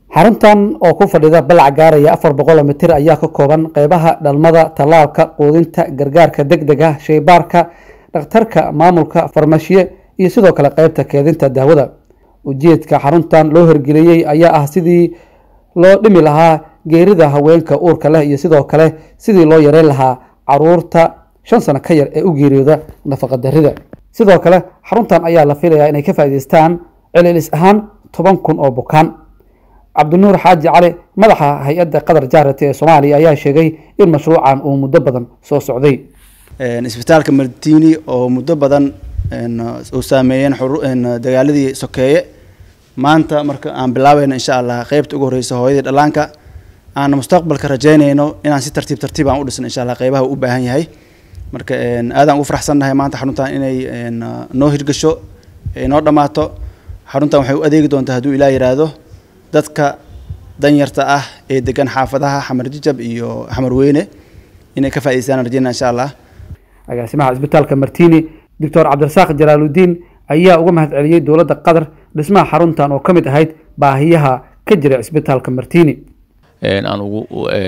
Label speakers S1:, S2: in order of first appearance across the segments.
S1: xaruntan oo ku fadhida balac gaaraya afar boqol mitir ayaa ka kooban qeybaha dhalmada tallaalka quudinta gargaarka deg dega shaybaarka dhakhtarka maamulka farmashiye iyo sidoo kale qeybta keedinta daawada ujeedka xaruntan loo hirgeliyey ayaa ah sidii loo dhimi lahaa geerida haweenka uurka leh iyo sidoo kale sidii loo yareyn lahaa caruurta shan sano ka yar ee u geeriyooda nafaqadarrida sidoo kale xaruntan ayaa la filayaa inay ka faa'iidaystaan celilis ahaan toban kun oo bukaan cabdinuur xaaji cali madaxa hay-adda qatar jaarati ee soomaaliya ayaa sheegay in mashruucan uu muddo badan soo socday
S2: isbitaalka martini oo muddo badan uu saameeyeen dagaaladii sokeeye maanta marka aan bilaabayno insha allah qeybta ugu horeysa hooyadii dhallaanka aan mustaqbalka rajeynayno inaan si tartiib tartiib aan u dhisno insha allah qeybaha uu u baahan yahay marka aadaan ugu faraxsannahay maanta xaruntan inay noo hirgasho noo dhammaato xaruntan waxay u adeegi doontaa hadduu ilaa yiraahdo dadka danyarta ah ee degan xaafadaha xamar jijab iyo xamar weyne inay ka faa'idaystaan rajeyna insha allah
S1: agaasimaha isbitaalka martini doctor cabdirasaaq jalaaludiin ayaa uga mahad celiyey dowladda qatar dhismaha xaruntan oo ka mid ahayd baahiyaha ka jira isbitaalka martini
S3: aan ugu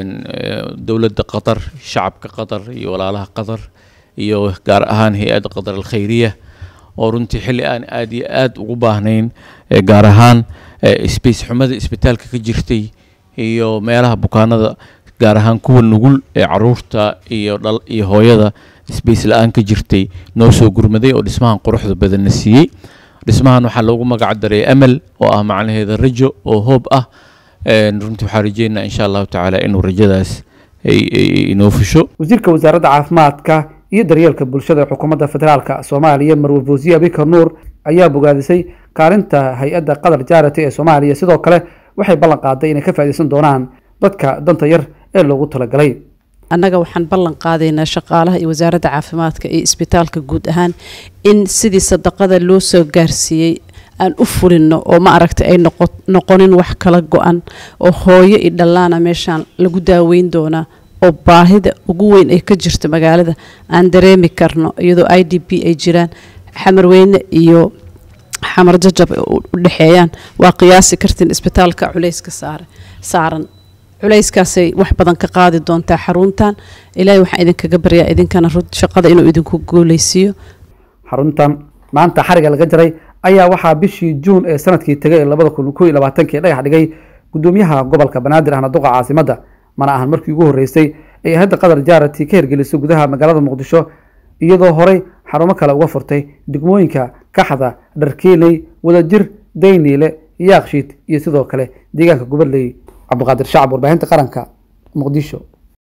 S3: dowladda qatar shacabka qatar iyo walaalaha qatar iyo gaar ahaan hay-adda qatar alkhayriya oo runtii xilli aan aada iyo aada ugu baahnayn gaar ahaan space xumada isbitaalka ka jirtay iyo meelaha bukaanada gaar ahaan kuwa nugul ee caruurta iyo dhal iyo hooyada space la-aan ka jirtay noo soo gurmaday oo dhismahan quruxda badanna siiyey dhismahan waxaa loogu magac daray amal oo ah macnaheeda rajo oo hoob ah runtii waxaa rajeynaa insha allahu tacaala inuu rajadaas inoo fusho
S1: wasiirka wasaaradda caafimaadka iyo daryeelka bulshada ee xukuumadda federaalka soomaaliya marwe fawsiye abikar nuur ayaa bogaadisay kaalinta hay-adda qatar jaarati ee soomaaliya sidoo kale waxay ballan qaaday inay ka faa'iidaysan doonaan dadka danta yar ee loogu talagalay
S4: annaga waxaan ballan qaadaynaa shaqaalaha iyo wasaaradda caafimaadka iyo isbitaalka guud ahaan in sidii sadaqada loo soo gaarsiiyey aan u fulino oo ma aragta ay noqonin wax kala go-an oo hooyo iyo dhallaana meeshaan lagu daaweyn doonaa oo baahida ugu weyn ay ka jirto magaalada aan dareemi karno iyadoo i d b ay jiraan xamarweyne iyo xamar jajab u dhexeeyaan waa qiyaasi kartiin isbitaalka culayska saare saaran culayskaasay wax badan ka qaadi doontaa xaruntan ilaahay waxaan idinkaga baryaa idinkana shaqada inuu idinku guuleysiiyo
S1: xaruntan maanta xariga laga jaray ayaa waxaa bishii juun ee sanadkii tegay ee labada kun ko iyo labaatankii dhagax dhigay gudoomiyaha gobolka banaadir ahna duqa caasimadda mana ahan markii ugu horreysay ay hadda qatar jaarati ka hirgelisay gudaha magaalada muqdisho iyadoo horey xarumo kale uga furtay degmooyinka kaxda dharkiiley wadajir dayniile yaaqshiid iyo sidoo kale deegaanka gubadley cabdiqaadir shacab warbaahinta qaranka muqdisho